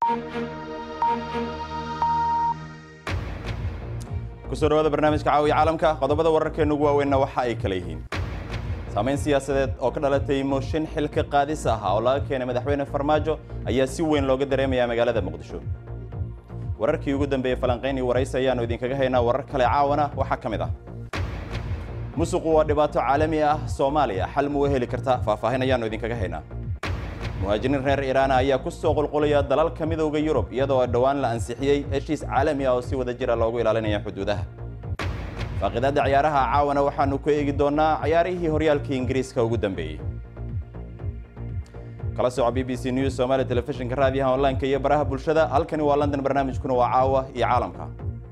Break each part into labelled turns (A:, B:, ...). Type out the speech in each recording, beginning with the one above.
A: kusoo dhawaada barnaamijka caawiya caalamka qodobada wararkeena ugu waaweynna waxa ay kala yihiin saamayn siyaasadeed oo ka dhalatay mooshin xilka qaadis ah oo laga keenay madaxweyne farmaajo ayaa si weyn looga dareemayaa magaalada muqdisho wararkii ugu dambeeyey falanqayn iyo waraysi ayaannu idinkaga haynaa warar kale caawana waxaa ka mid ah musuqu waa dhibaato caalami ah soomaaliya xal muu heli karta faahfaahin ayaannu idinkaga haynaa muhaajiriin reer iiraana ayaa ku soo qulqulaya dalalka midowda yurub iyadoo dhowaan la ansixiyey heshiis caalami ah oo si wada jira loogu ilaalinaya xuduudaha faaqidaadda ciyaaraha caawana waxaannu ku eegi doonnaa ciyaarihii horyaalkii ingiriiska ugu dambeeyey kala soco b b c news somaali telefishinka raadiyaha onlineka iyo baraha bulshada halkani waa london barnaamijkuna waa caawa iyo caalamka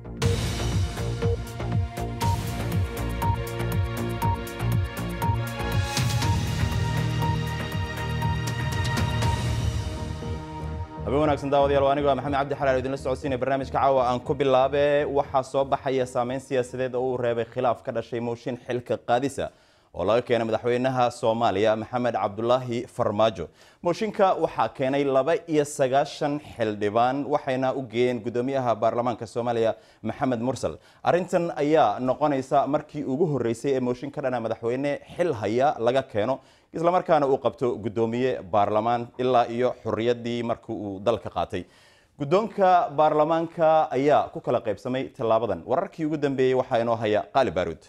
A: habeen wanaagsan daawadayaal anigo maxamed cabdi xalaal idinla socodsiinaya barnaamijka caawa aan ku bilaabe waxaa soo baxaya saameyn siyaasadeed oo uu reebay khilaaf ka dhashay mooshin xilka qaadisa oo laga keenay madaxweynaha soomaaliya maxamed cabdulaahi farmaajo mooshinka waxaa keenay laba iyo sagaashan xildhibaan waxayna u geeyeen guddoomiyaha baarlamaanka soomaaliya maxamed mursal arrintan ayaa noqonaysa markii ugu horreysay ee mooshin ka dhana madaxweyne xil haya laga keeno islamarkaana uu qabto guddoomiye baarlamaan ilaa iyo xorriyaddii markii uu dalka qaatay guddoonka baarlamaanka ayaa ku kala qaybsamay tallaabadan wararkii ugu dambeeyey waxaa inoo haya qaali baaruud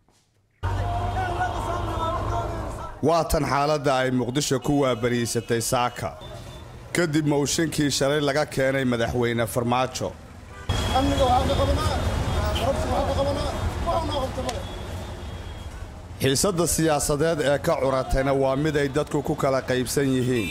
B: waa tan xaaladda ay muqdisho ku waabariysatay saaka kadib mooshinkii shalay laga keenay madaxweyne farmaajo xiisadda siyaasadeed ee ka curatayna waa mid ay dadku ku kala qaybsan yihiin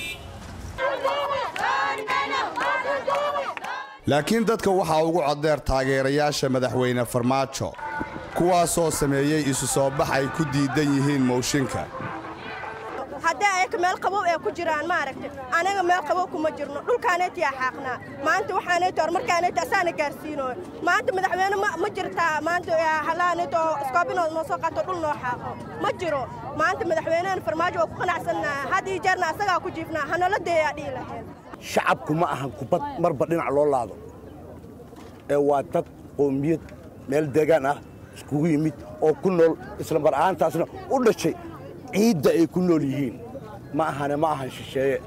B: laakiin dadka waxaa ugu coddeer taageerayaasha madaxweyne farmaajo kuwaasoo sameeyey isu soo bax ay ku diidan yihiin mooshinka
C: haddii ayaka meel qabow ee ku jiraan maaragta anaga meel qabow kuma jirno dhulkaanaytiyaa xaaqnaa maanta waxaanayta horumarkaanayta asaana gaarsiinooyo maanta madaxweyne ma jirtaa maanta halaanayta oo iskoobinood noo soo qaato dhul noo xaaqo ma jiro maanta madaxweynehen farmaajo waa ku qanacsannaha had ii jeerna asagaa ku jiifnaa hanala deeyaa dhihi lahayn
D: shacabku ma ahan kubad marba dhinac loo laado ee waa dad qoomiyad meel deegaan ah iskugu yimid oo ku nool isla mar ahaantaasna u dhashay ciidda ay ku nool yihiin ma ahane ma ahan shisheeye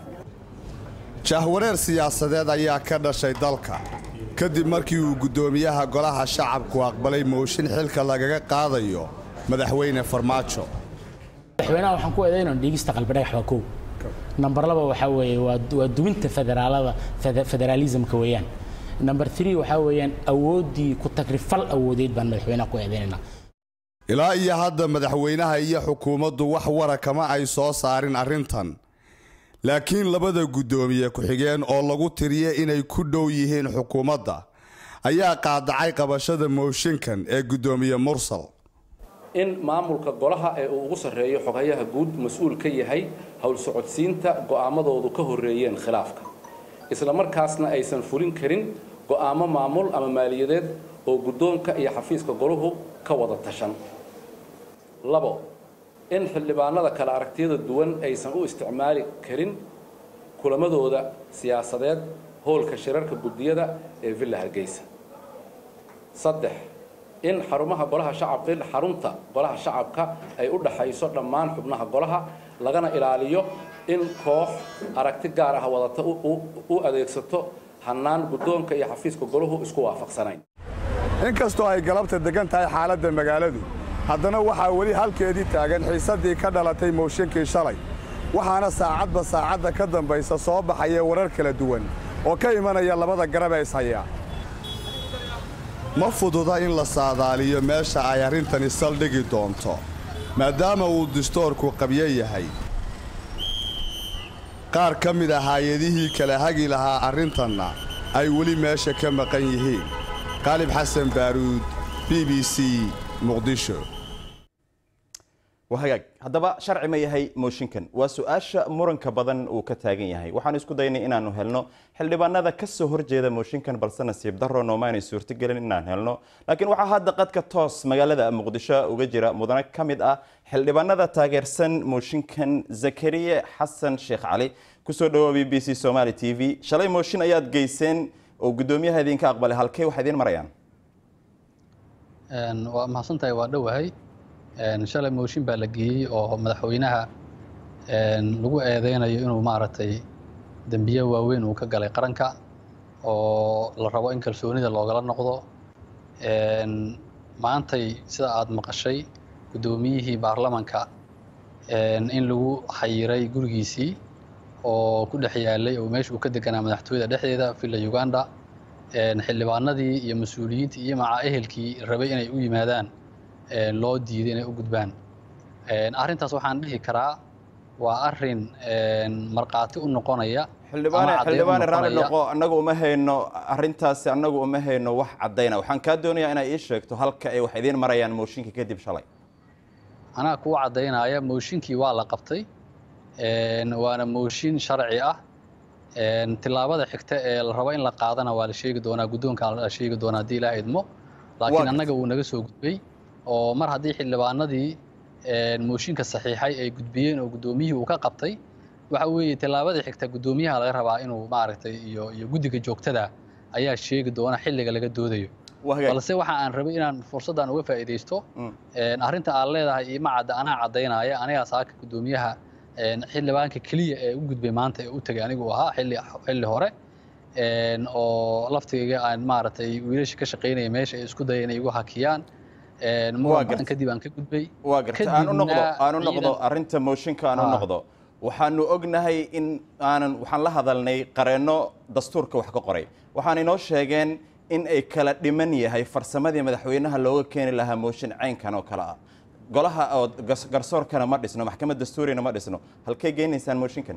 B: jahwareer siyaasadeed ayaa ka dhashay dalka kadib markii uu guddoomiyaha golaha shacabku aqbalay mooshin xilka lagaga qaadayo madaxweyne farmaajo
E: madaxweynaha waxaan ku eedaynaa dhiigista qalbidhagax waa kow nambar laba waxaa weeye waa duwinta federaalada federaalisamka weeyaan namber three waxaa weeyaan awooddii ku tagrifal awoodeed baan madaxweynaha ku eedaynaynaa
B: ilaa iyo hadda madaxweynaha iyo xukuumaddu wax wara kama ay soo saarin arrintan laakiin labada guddoomiye ku-xigeen oo lagu tiriye inay ku dhow yihiin xukuumadda ayaa qaadacay qabashada mooshinkan ee guddoomiye mursal
F: in maamulka golaha ee uu ugu sarreeyo xoghayaha guud mas-uul ka yahay howl socodsiinta go'aamadoodu ka horreeyeen khilaafka isla markaasna aysan fulin karin go'aamo maamul ama maaliyadeed oo guddoonka iyo xafiiska goluhu ka wada tashan labo in xildhibaanada kale aragtiyada duwan aysan u isticmaali karin kulamadooda siyaasadeed howlka shirarka guddiyada ee villa hargeysa saddex in xarumaha golaha shacabka in xarunta golaha shacabka ay u dhaxayso dhammaan xubnaha golaha lagana ilaaliyo in koox aragti gaar ah wadata u adeegsato hannaan guddoonka iyo xafiiska golahu isku waafaqsanayn
B: inkastoo ay galabta deggan tahay xaaladda magaaladu haddana waxaa weli halkeedii taagan xiisaddii ka dhalatay mooshinkii shalay waxaana saacadba saacadda ka dambaysa soo baxaya warar kala duwan oo ka imanaya labada garab ee ishayaa ma fududa in la saadaaliyo meesha ay arrintani saldhigi doonto maadaama uu distoorku qabyo yahay qaar ka mid ah hay-adihii kala hagi lahaa arrintanna ay weli meesha ka maqan yihiin qaalib xasan baaruud b b c muqdisho
A: wahagaag haddaba sharci ma yahay mooshinkan waa su-aasha muranka badan uu ka taagan yahay waxaan isku daynay inaanu helno xildhibaanada ka soo horjeeda mooshinkan balse nasiib daro noomaanay suurtogelin inaan helno laakiin waxaa hadda qadka toos magaalada muqdisho uga jira mudane ka mid ah xildhibaanada taageersan mooshinkan zakariye xasan sheekh cali kusoo dhawoa b b c somaali t v shalay mooshin ayaad geyseen oo guddoomiyaha idinka aqbalay halkey waxay idiin marayaan
G: waa mahadsantahay waa dhowahay shalay mooshin baa la geeyey oo madaxweynaha lagu eedeynayo inuu maaragtay dembiye waaweyn uu ka galay qaranka oo la rabo in kalsoonida loogala noqdo maantay sida aada maqashay guddoomiyihii baarlamanka in lagu xayiray gurigiisii oo ku dhex yaalay oo meesha uu ka deganaa madaxtooyada dhexdeeda villa uganda xildhibaanadii iyo mas-uuliyiintii iyo maca ehelkii rabay inay u yimaadaan loo diiday inay u gudbaan arrintaas waxaan dhihi karaa waa arin markhaati u noqonaya
A: xildhibaane xildhibaane raalli noqo annagu uma hayno arrintaasi annagu uma hayno wax caddayna waxaan kaa doonayaa inay ii sheegto halka ay wax idiin marayaan mooshinkii kadib shalay
G: anaa kuu caddaynaya mooshinkii waa la qabtay waana mooshin sharci ah tillaabada xigta ee la rabo in la qaadana waa la sheegi doonaa guddoonka la sheegi doonaa haddii ilaa idmo laakiin annaga wuu naga soo gudbay oo mar haddii xildhibaanadii mooshinka saxiixay ay gudbiyeen oo guddoomiyihii uu ka qabtay waxa weeye tillaabadii xigta guddoomiyaha laga rabaa inuu maaragtay iyo iyo guddiga joogtada ayaa sheegi doona xilliga laga doodayo balse waxa aan rabay inaan fursaddan uga faa'iidaysto arrinta aad leedahay ima cadda anaa caddaynaya anigaa saaka guddoomiyaha xildhibaanka keliya ee u gudbay maanta ee u tegay anigu ahaa xilli xilli hore oo laftigayga aan maaragtay wiilasha ka shaqaynaya meesha ay isku daya inay igu hakiyaan muran kadib aan ka gudbay
A: waa garta aan u noqdo aan u noqdo arrinta mooshinka aan u noqdo waxaanu ognahay in aanan waxaan la hadalnay qareenno dastuurka wax ka qoray waxaan inoo sheegeen in ay kala dhiman yahay farsamadii madaxweynaha looga keeni lahaa mooshin caynkan oo kale ah golaha oo garsoorkana ma dhisno maxkamad dastuurina ma dhisno halkay geynaysaan mooshinkan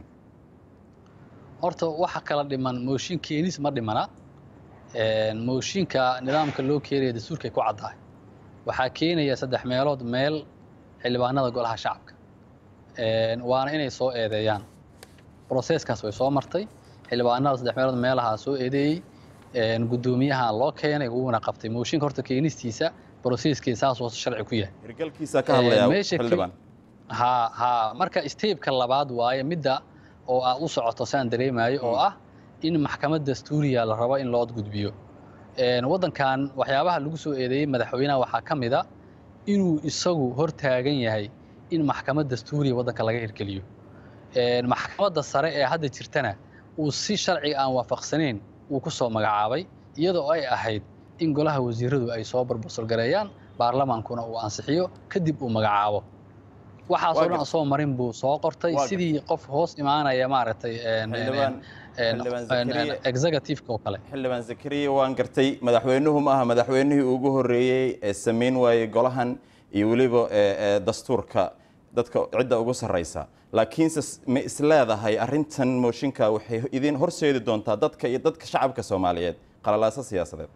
G: horta waxa kala dhiman mooshin keenis ma dhimana mooshinka nidaamka loo keenaya dastuurkay ku caddahay waxaa keenaya saddex meelood meel xildhibaanada golaha shacabka waana inay soo eedeeyaan broseskaas way soo martay xildhibaanada saddex meelood meelahaa soo eedeeyey guddoomiyaha loo keenay wuuna qabtay mooshinka horta keenistiisa broseskeeda saas oo sharci ku yahay
A: hirgalkiisa ka hadlaya xildhibaan
G: ha ha marka steebka labaad waaye midda oo aad u socoto saan dareemayo oo ah in maxkamad dastuuriya la rabo in loo gudbiyo waddankan waxyaabaha lagu soo eedeeyey madaxweynaha waxaa ka mid a inuu isagu hor taagan yahay in maxkamad dastuuriya waddanka laga hirgeliyo maxkamadda sare ee hadda jirtana uu si sharciga aan waafaqsanayn uu ku soo magacaabay iyadoo ay ahayd in golaha wasiiradu ay soo barbasolgareeyaan baarlamaankuna uu ansixiyo kadib uu magacaabo waxaasoo dhan soo marin buu soo qortay sidii qof hoos imaanaya maaragtay executiveka oo kale
A: xildhibaan zakariya waan gartay madaxweynuhu ma aha madaxweynihii ugu horreeyey ee samayn waayey golahan iyo weliba dastuurka dadka cidda ugu sarraysa laakiinse ma isleedahay arrintan mooshinka waxay idin horseedi doontaa dadka iyo dadka shacabka soomaaliyeed qalalaaso siyaasadeed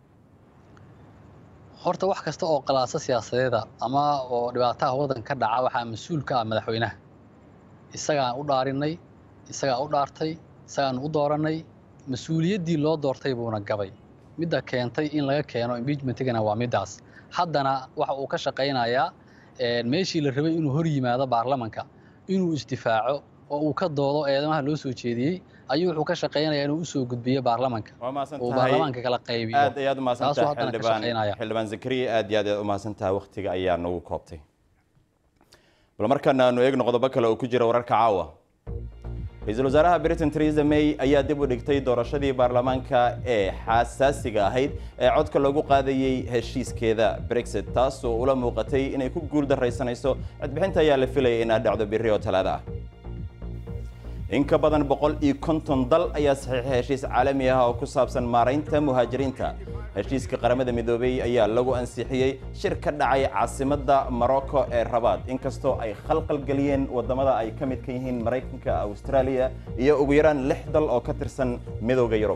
G: horta wax kasta oo qalaaso siyaasadeeda ama oo dhibaataha waddanka ka dhaca waxaa mas-uul ka ah madaxweynaha isagaan u dhaarinay isagaa u dhaartay isagaan u doorannay mas-uuliyaddii loo doortay buuna gabay midda keentay in laga keeno impeachmentigana waa middaas haddana waxa uu ka shaqaynayaa meeshii la rabay inuu hor yimaado baarlamanka inuu isdifaaco oo uu ka doodo eedamaha loo soo jeediyey ayuu wuxuu ka shaqaynayaa inuu usoo gudbiyo baarlamanka uu baarlamanka kala qaybiyo
A: aad ayaad umahadsantahay xildhibaan xildhibaan zakariya aad iyo aad ayaad umahadsantahay waqtiga ayaa nagu koobtay bal markaana aanu eegno qodobo kale oo ku jira wararka caawa ra-iisul wasaaraha britain theresa may ayaa dib u dhigtay doorashadii baarlamaanka ee xasaasiga ahayd ee codka lagu qaadayey heshiiskeeda brexit taas oo ula muuqatay inay ku guul daraysanayso codbixinta ayaa la filayay inay dhacdo biri oo talaada ah in ka badan boqol iyo konton dal ayaa saxiixay heshiis caalami ah oo ku saabsan maaraynta muhaajiriinta heshiiska qaramada midoobey ayaa lagu ansixiyey shir ka dhacay caasimadda morocco ee rabaad inkastoo ay khalqal geliyeen waddamada ay ka midka yihiin maraykanka australia iyo ugu yaraan lix dal oo ka tirsan midowda yurub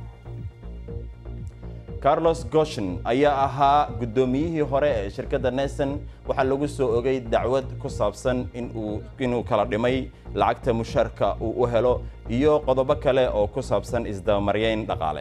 A: carlos goshen ayaa ahaa guddoomiyihii hore ee shirkadda neson waxaa lagu soo ogay dacwad ku saabsan inuu kala dhimay lacagta mushaarka uu u helo iyo qodobo kale oo ku saabsan isdabamaryeyn dhaqaale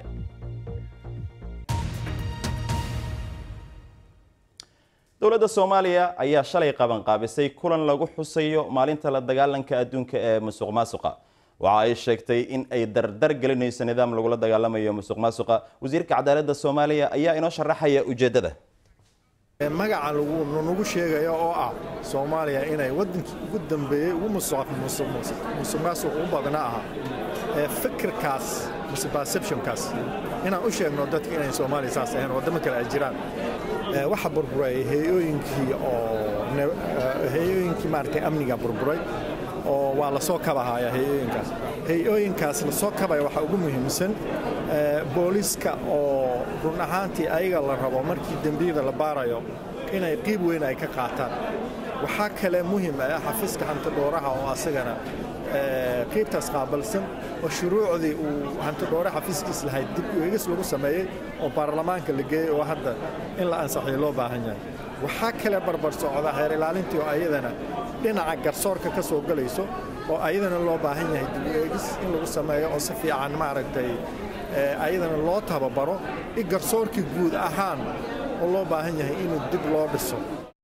A: dowladda soomaaliya ayaa shalay qabanqaabisay kulan lagu xusayo maalinta la dagaalanka adduunka ee musuq maasuqa waxa ay sheegtay in ay dardar gelinayso nidaam lagula dagaalamayo musuq maasuqa wasiirka cadaaladda soomaaliya ayaa inoo sharaxaya ujeeddada
H: magaca nagu sheegaya oo ah soomaaliya inay waddankii ugu dambeeyey ugu musuqmaasuq u badna ahaa fikirkaas mise perceptionkaas inaan u sheegno dadka inay soomaaliya saas ahayn waddamo kale ay jiraan waxa burburay hay-ooyinkii oo hay-ooyinkii maaragtay amniga burburay oo waa la soo kabahaya hay-ooyinkaas hay-ooyinkaas la soo kabaya waxaa ugu muhiimsan booliska oo run ahaantii ayaga la rabo markii dembiyada la baarayo inay qiib weyn ay ka qaataan waxaa kale muhiim ah xafiiska hantidhooraha oo asagana qiibtaas qaabalsan oo shuruucdii uu hantidhoore xafiiskiis lahayd dib uegis lagu sameeyey oo baarlamaanka la geeyey oo hadda in la ansaxiyo loo baahan yahay waxaa kale barbar socda heer ilaalintii oo ayadana dhinaca garsoorka ka soo gelayso oo ayadana loo baahan yahay dib uegis in lagu sameeyo oo si fiican maaragtay ayadana loo tababaro i garsoorkii guud ahaan oo loo baahan yahay inuu dib loo dhiso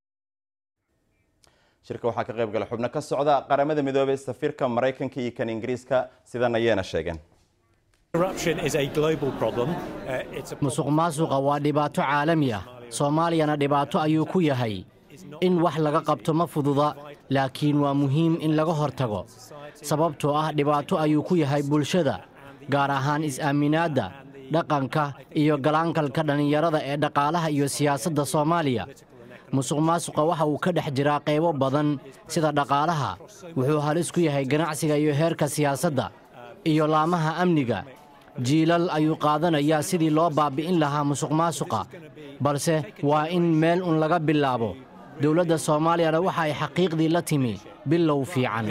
A: shirka waxaa ka qayb gala xubno ka socda qaramada midoobay safiirka maraykanka iyo kan ingiriiska sidan ayayna sheegeen
I: musuq maasuqa waa dhibaato caalami ah soomaaliyana dhibaato ayuu ku yahay in wax laga qabto ma fududa laakiin waa muhiim in laga hortago sababtoo ah dhibaato ayuu ku yahay bulshada gaar ahaan is-aaminaadda dhaqanka iyo galaankalka dhallinyarada ee dhaqaalaha iyo siyaasadda soomaaliya musuq maasuqa waxa uu ka dhex jiraa qaybo badan sida dhaqaalaha wuxuu halis ku yahay ganacsiga iyo heerka siyaasadda iyo laamaha amniga jiilal ayuu qaadanayaa sidii loo baabbi'in lahaa musuq maasuqa balse waa in meel un laga bilaabo dowladda soomaaliyana waxa ay xaqiiqdii la timi bilow fiican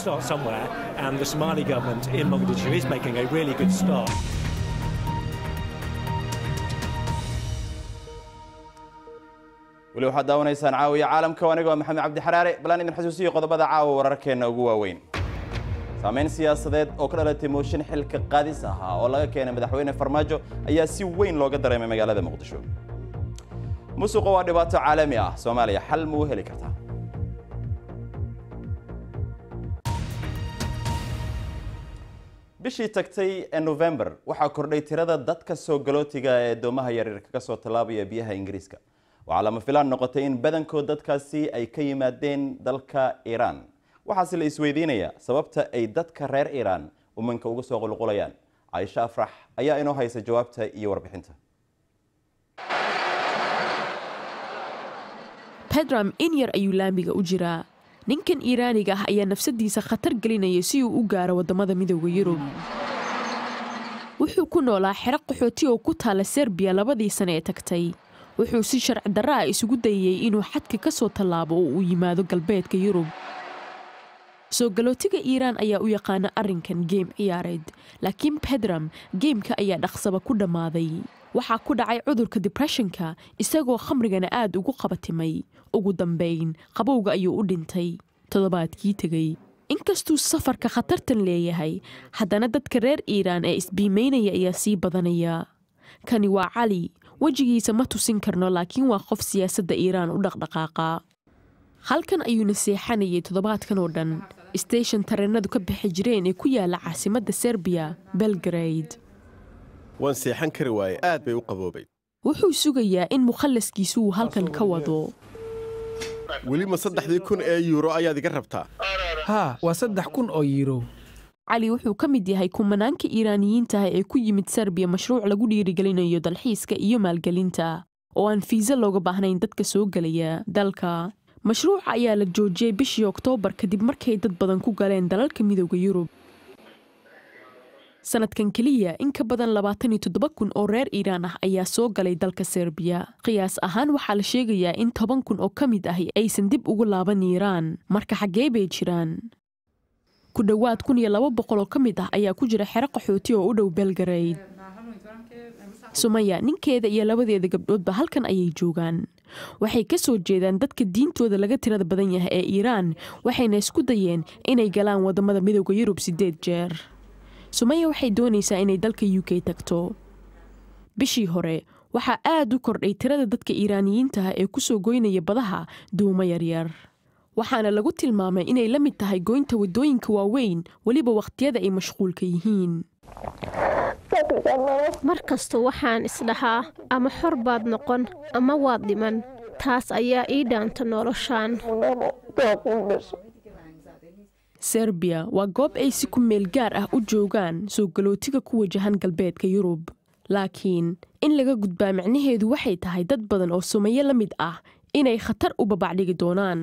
A: weli waxaad daawanaysaan caawiya caalamka aniga waa maxamed cabdi xaraare balaan idin xasuusiyo qodobada caawa wararkeenna ugu waaweyn saameyn siyaasadeed oo ka dhalatay mooshin xilka qaadis ahaa oo laga keenay madaxweyne farmaajo ayaa si weyn looga dareemay magaalada muqdisho musuqa waa dhibaato caalami ah soomaaliya xal ma u heli kartaa bishii tagtay ee november waxaa kordhay tirada dadka soo galootiga ee doomaha yaryar kaga soo tallaabaya biyaha ingiriiska waxaa lama filaan noqotay in badankood dadkaasi ay ka yimaadeen dalka iiraan waxaase la isweydiinayaa sababta ay dadka reer iiraan umanka uga soo qulqulayaan caaisha afrax ayaa inoo haysa jawaabta iyo warbixinta
J: bedram in yar ayuu laamiga u jiraa ninkan iiraaniga ah ayaa nafsadiisa khatar gelinaya si uu u gaaro waddamada midooda yurub wuxuu ku noolaa xero qaxooti oo ku taala serbiya labadii sane ee tagtay wuxuu si sharci darra ah isugu dayayey inuu xadka ka soo tallaabo oo uu yimaado galbeedka yurub soo galootiga iiraan ayaa u yaqaana arrinkan geem ciyaareed laakiin bedram geemka ayaa dhaqsaba ku dhammaaday waxaa ku dhacay cudurka dibresshonka isagoo khamrigana aad ugu qabatimay ugu dambayn qabowga ayuu u dhintay toddobaadkii tegey inkastuu safarka khatartan leeyahay haddana dadka reer iiraan ee isbiimaynaya ayaa sii badanaya kani waa cali wejigiisa ma tusin karno laakiin waa qof siyaasadda iiraan u dhaqdhaqaaqa halkan ayuuna seexanayay toddobaadkan oo dhan steshan tareenadu ka bixi jireen ee ku yaala caasimadda serbiya belgrade
K: waan seexan kari waaye aad bay u qaboobay
J: wuxuu sugayaa in mukhallaskiisu uu halkan ka wado
K: weli ma saddexdii kun ee yuuro ayaad iga rabtaa
L: haa waa saddex kun oo yiiro
J: cali wuxuu ka mid yahay kumanaanka iiraaniyiintaah ee ku yimid serbiya mashruuc lagu dhiirigelinayo dalxiiska iyo maalgelinta oo aan fiisa looga baahnayn dadka soo gelaya dalka mashruuca ayaa la joojiyey bishii oktoobar kadib markay dad badan ku galeen dalalka midooda yurub sanadkan keliya in ka badan labaatan iyo toddoba kun oo reer iiraan ah ayaa soo galay dalka serbiya qiyaas ahaan waxaa la sheegayaa in toban kun oo ka mid ahi aysan dib ugu laaban iiraan marka xaggee bay jiraan ku dhowaad kun iyo laba boqol oo ka mid ah ayaa ku jira xero qaxooti oo u dhow belgarayd sumaya ninkeeda iyo labadeeda gabdhoodba halkan ayay joogaan waxay ka soo jeedaan dadka diintooda laga tirada badan yahay ee iiraan waxayna isku dayeen inay galaan waddamada midooda yurub siddeed jeer sumaya waxay doonaysaa inay dalka u k tagto bishii hore waxaa aad u kordhay tirada dadka iiraaniyiinta ah ee ku soo goynaya badaha duumo yaryar waxaana lagu tilmaamay inay la mid tahay goynta waddooyinka waaweyn weliba wakhtiyada ay mashquulka yihiin
M: mar kasta waxaan isdhahaa ama xor baad noqon ama waad dhiman taas ayaa ii dhaanta noloshaan
J: serbiya waa goob ay si ku meel gaar ah u joogaan soo galootiga ku wajahan galbeedka yurub laakiin in laga gudbaa micnaheedu waxay tahay dad badan oo sumayo la mid ah inay khatar u babacdhigi doonaan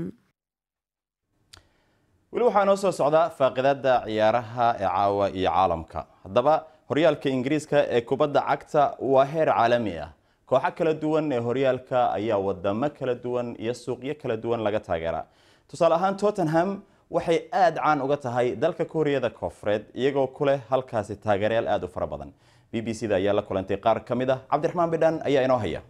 A: weli waxaa noo soo socda faaqidada ciyaaraha ee caawa iyo caalamka haddaba horyaalka ingiriiska ee kubadda cagta waa heer caalami ah kooxo kala duwan ee horyaalka ayaa wadamo kala duwan iyo suuqyo kala duwan laga taageeraa tusaale ahaan tottenham waxay aada caan uga tahay dalka kuuriyada koonfureed iyagoo ku leh halkaasi taageerayaal aada u fara badan b b c da ayaa la kulantay qaar ka mid ah cabdiraxmaan bidhan ayaa inoo haya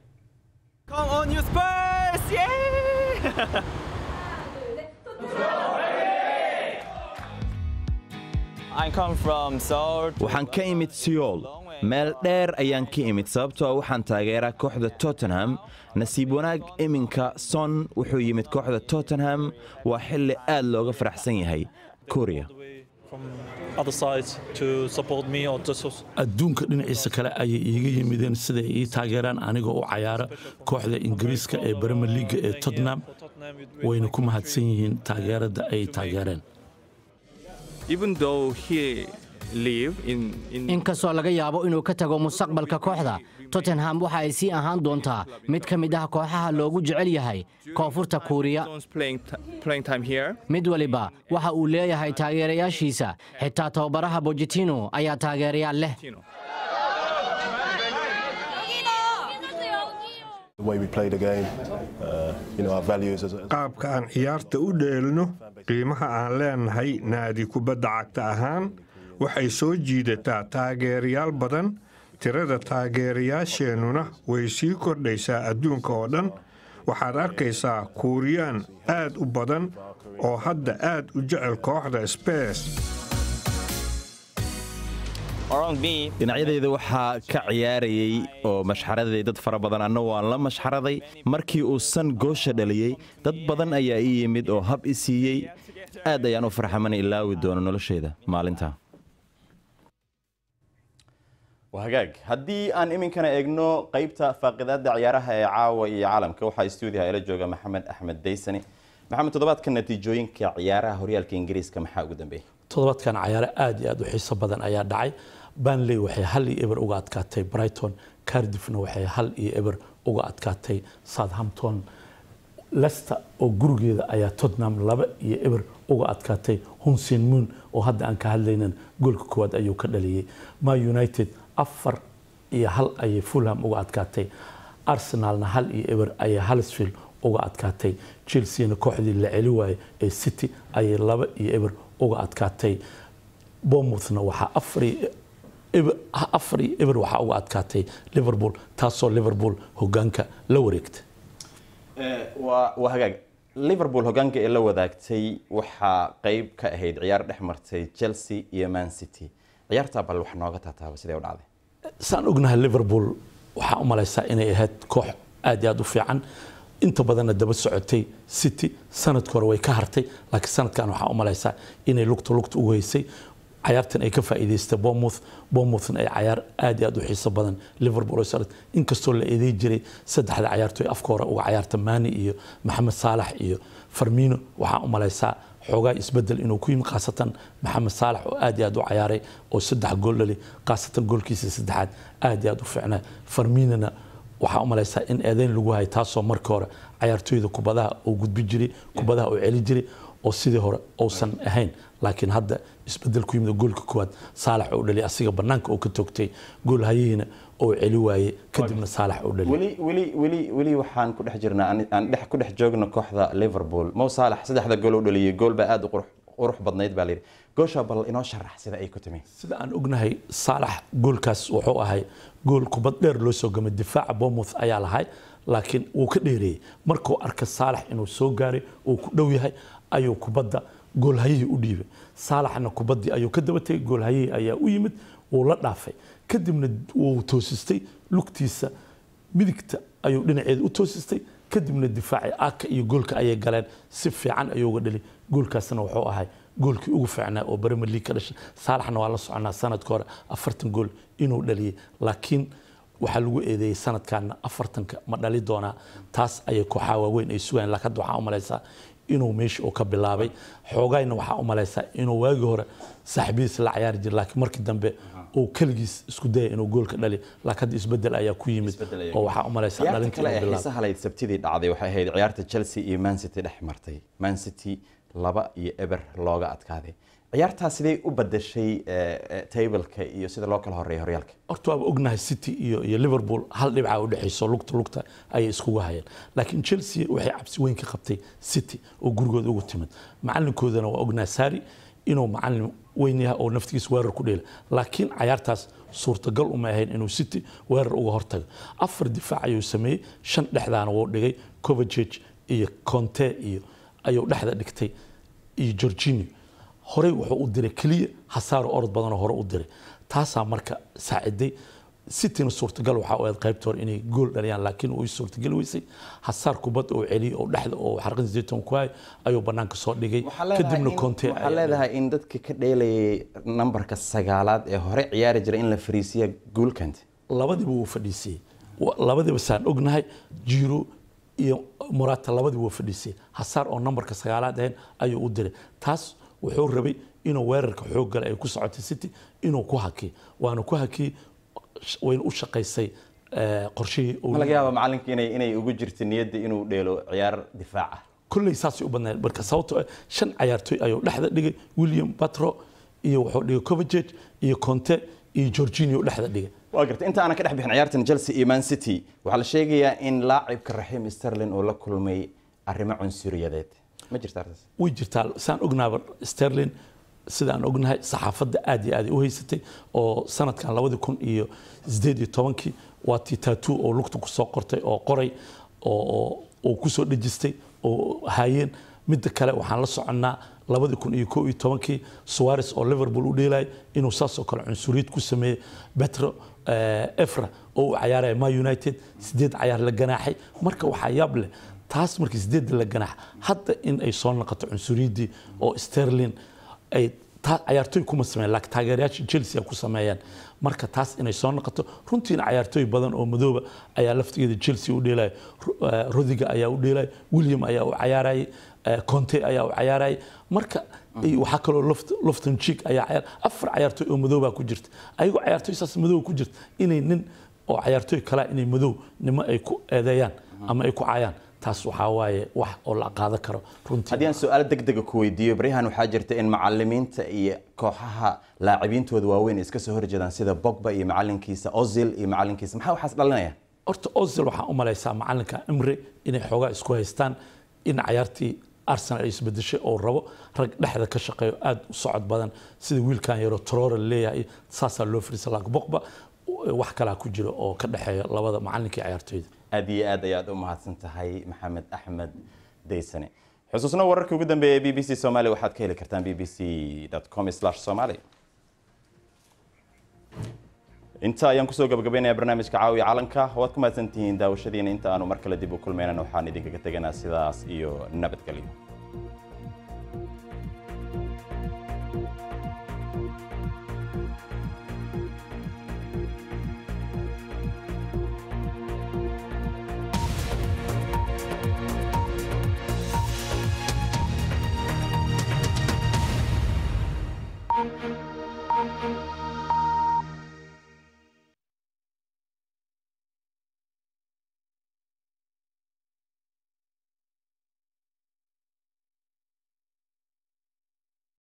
A: waxaan ka imid seoul meel dheer ayaan ka imid sababtoo ah waxaan taageeraa kooxda tottenham nasiib wanaag iminka son wuxuu yimid kooxda tottenham waa xilli aad looga faraxsan yahay kuuriya
N: adduunka dhinaciisa kale ayay iiga yimideen siday ii taageeraan anigoo u cayaara kooxda ingiriiska ee breme liga ee tottenham wayna ku mahadsan yihiin taageerada ay taageereen
I: inkastoo laga yaabo inuu ka tago mustaqbalka kooxda tottenham waxa ay sii ahaan doontaa mid ka mid ah kooxaha loogu jecel yahay koonfurta kuuriya mid waliba waxa uu leeyahay taageerayaashiisa xitaa tababaraha bojitino ayaa taageerayaal leh
O: qaabka aan ciyaarta u dheelno qiimaha aan leenahay naadi kubadda cagta ahaan waxay soo jiidataa taageerayaal badan tirada taageerayaasheennuna way sii kordhaysaa adduunka oo dhan waxaad arkaysaa kuuriyaan aad u badan oo hadda aad u jecel kooxda sbes
A: dhinacyadeyda waxaa ka ciyaarayey oo mashxaraday dad fara badan anna waan la mashxaraday markii uu san goosha dhaliyey dad badan ayaa ii yimid oo hab i siiyey aad ayaan u farxamana ilaawi doono nolosheyda maalinta hagaag haddii aan iminkana eegno qaybta faaqidaada ciyaaraha ee caawa iyo caalamka waxaa stuudiyaha ila jooga maxamed axmed daysani maxamed toddobaadka natiijooyinka ciyaaraha horyaalka ingiriiska maxaa ugu dambeeyay
N: toddobaadkan cayaare aad iyo aad u xiiso badan ayaa dhacay banley waxay hal iyo eber uga adkaatay brighton cardiffna waxay hal iyo eber uga adkaatay southampton leicester oo gurigeeda ayaa tottenham laba iyo eber uga adkaatay hunsin moon oo hadda aan ka hadlaynan goolka koowaad ayuu ka dhaliyey ma united afar iyo hal ayay fulham uga adkaatay arsenalna hal iyo eber ayay halisfield uga adkaatay chelseana kooxdii la celi waayey ee city ayay laba iyo eber uga adkaatay bournemouthna waxaa afar iyo afar iyo eber waxaa uga adkaatay liverpool taasoo liverpool hogaanka la wareegta
A: waa hagaag liverpool hogaanka ee la wadaagtay waxaa qeyb ka ahayd ciyaar dhex martay chelsea iyo man city ciyaartaa bal wax nooga taataaba sidee u dhacday
N: saan ognahay liverpool waxaa u malaysaa inay ahayd koox aad iyo aad u fiican inta badanna daba socotay city sanadka hore way ka hartay laakiin sanadkan waxaa u malaysaa inay lugta lugta ugu haysay cayaartan ay ka faa'iidaystay bournemouth bournemouthna ay cayaar aad iyo aad u xiiso badan liverpool oo sanad inkastoo la eeday jiray saddexda cayaartoy afka hore uga cayaarta mani iyo maxamed saalax iyo farmino waxaa u malaysaa xoogaa isbedel inuu ku yimi khaasatan maxamed saalax oo aad iyo aad u cayaaray oo saddex gool dhali khaasatan goolkiisa saddexaad aad iyo aad u fiicnaa farminona waxaa u malaysaa in eedeyn lagu hayay taasoo markii hore cayaartooyda kubadaha uu gudbi jiray kubadaha uu celi jiray oo sidii hore uusan ahayn laakiin hadda isbedel ku yimid goolka koowaad saalax oo dhali asiga banaanka uu ka toogtay gool hayihiina oo celi waayey kadibna saalax oo dhali
A: weli weli weli weli waxaan ku dhex jirnaa aan dhex ku dhex joogno kooxda liverpool mow saalax saddexda gool u dhaliyay gool baa aad u qurux qurux badnayd baa layidhi goosha bal inoo sharax sida ay ku timi
N: sida aan ognahay saalax goolkaas wuxuu ahay gool kubad dheer loo soo gamay difaaca bournemouth ayaa lahay laakiin wuu ka dheereeyey markuu arka saalax inuu soo gaaray uu ku dhow yahay ayuu kubadda goolhayihii u dhiibay saalaxna kubaddii ayuu ka daba tegay goolhayihii ayaa u yimid wuu la dhaafay kadibna wuu toosistay lugtiisa midigta ayuu dhinaceeda u toosistay kadibna difaaci aka iyo goolka ayay galeen si fiican ayuu uga dhali goolkaasna wuxuu ahay goolkii ugu fiicnaa oo Premier League ka dhashay saalaxna waa la soconaa sanadka hore afartan gool inuu dhaliyay laakiin waxaa lagu eedeeyey sanadkaana afartanka ma dhali doonaa taas ayay kooxaha waaweyn ay sugayaan laakiin hadda waxaa u malaysaa inuu meesha uu ka bilaabay xoogayna waxaa u malaysaa inuu waagii hore saaxiibadiis la ciyaari jiray laakiin markii dambe uu keligiis isku daya inuu goolka dhali laakiin hadda isbedel ayaa ku yimid oo waxaa u malaysaa
A: ciyaarta
N: dhalinta
A: kale
N: inuu
A: ee
N: bilaabay
A: xiisaha lahayd sabtidii dhacday waxay ahayd ciyaarta chelsea iyo man city dhex martay man city laba iyo eber looga adkaaday ciyaartaas sidee u badashay eh, eh, tableka iyo sida loo kala horeeya horyaalka
N: horta waaba ognahay city iyo iyo liverpool hal dhibca u dhexayso lugta lugta ayay iskugu hayeen laakiin chelsea waxay cabsi weyn ka qabtay city oo gurigooda ugu timid macalinkoodana waa ognahay sari inuu macalin weyn yahay oo naftigiisa weerar ku dheela laakiin cayaartaas suurtagal uma ahayn inuu city weerar uga hortago afar difaac ayuu sameeyey shan dhexdaana wuu dhigay kovacic iyo conte iyo ayuu dhexda dhigtay iyo Jorginho horey wuxuu u diray kaliya hasaaro orod badan oo hore u diray taasaa marka saaciday cityna suurtagal waxaa u ahayd qaybta hore inay gool dhaliyaan laakiin uu suurtagal weysay hasaar kubad oo celiyay oo dhexda oo xarqin sideetan ku hay ayuu banaanka soo dhigay kadibna conte
A: waxaa leedahay in dadka ka dheelayay nambarka sagaalaad ee hore ciyaari jira in la fariisiya guulkant
N: labadiba wuu fadhiisiyey Wa- labadiba saan ognahay jiro iyo murata labadiba wuu fadhiisiyey hasaar oo nambarka sagaalaad ahayn ayuu u diray taas wuxuu rabay inuu weerarka xoog gala ay ku socotay city inuu ku hakiyo waana ku hakiyey sh- wayna u shaqaysay eh, qorshihii uu
A: ma laga yaaba macalinka inay inay ugu jirto niyadda inuu dheelo ciyaar difaac ah
N: kolley saasay u badnayd marka sababtoo ah shan cayaartooy ayuu dhexda dhigay william batro iyo wuxuu dhigay kovacic iyo conte iyo jorginho dhexda dhigay
A: waa gartay inta aanan ka dhex bixin ciyaartan chelsea iyo man city waxaa la sheegayaa in laacibka raxiim sterling uu la kulmay arrimo cunsuriyadeed ma jirta arrintaas
N: way jirtaa saan ognaaba sterling sidaan ognahay saxaafadda aad iyo aad ay u haysatay oo sanadkan labadi kun iyo sideed iyo tobankii waa tii tattoo oo lugta kusoo qortay oo qoray oo oo- oo kusoo dhejistay oo haayeen midda kale waxaan la soconnaa labadi kun iyo kow iyo tobankii suarez oo liverpool u dheelay inuu saas oo kale cunsuriyad ku sameeyey petro eh, efra oo u cayaaraya ma united sideed cayaar la ganaaxay marka waxaa yaab leh taas markii sideedda la ganaax hadda in ay soo noqoto cunsuriyaddii oo sterling ay taa cayaartooy kuma sameeyeen laakiin taageerayaasha chelsea ay ku sameeyeen marka taas inay soo noqoto runtiina cayaartooy badan oo madooba ayaa laftigeeda chelsea u dheelaya Ru- eh, rodiga ayaa u dheelaya william ayaa u cayaarayay eh, conte ayaa u cayaarayay marka iyo waxaa kaloo Loft- lofton cheek ayaa cayaar afar cayaartooy oo madooba ku jirta ayagoo cayaartooy saas madooba ku jirta inay nin oo cayaartooy kale inay madow nimo ay ku eedeeyaan ama ay ku caayaan taas waxaa waaye wax oo la qaadan karo runtii
A: haddii aan su-aal degdega ku weydiiyo baryahan waxaa jirta in macalimiinta iyo kooxaha laacibintooda waaweyn ay iska soo horjeedaan sida bogba iyo macalinkiisa ozil iyo macalinkiisa maxaa waxaas dhalinaya
N: horta ozil waxaa u malaysaa macalinka imre inay xoogaa isku haystaan in cayaartii arsenal ay isbedeshay oo rabo rag dhexda ka shaqeeyo aad u socod badan sida wiilkan yaro trore leeyahay saasaa loo firiisa laakiin bogba wax kalaa ku jira oo ka dhexeeya labada macalinka iyo cayaartooyda
A: aad iyo aad ayaad u mahadsan tahay maxamed axmed daysane xusuusna wararkii ugu dambeeyay b b c somali waxaad ka heli kartaan b b c com somali inta ayaan kusoo gabagabaynayaa barnaamijka caawiya calanka waad ku mahadsantihiin daawashadiina inta aanu mar kale dib u kulmaynana waxaan idinkaga teganaa sidaas iyo nabadgelyo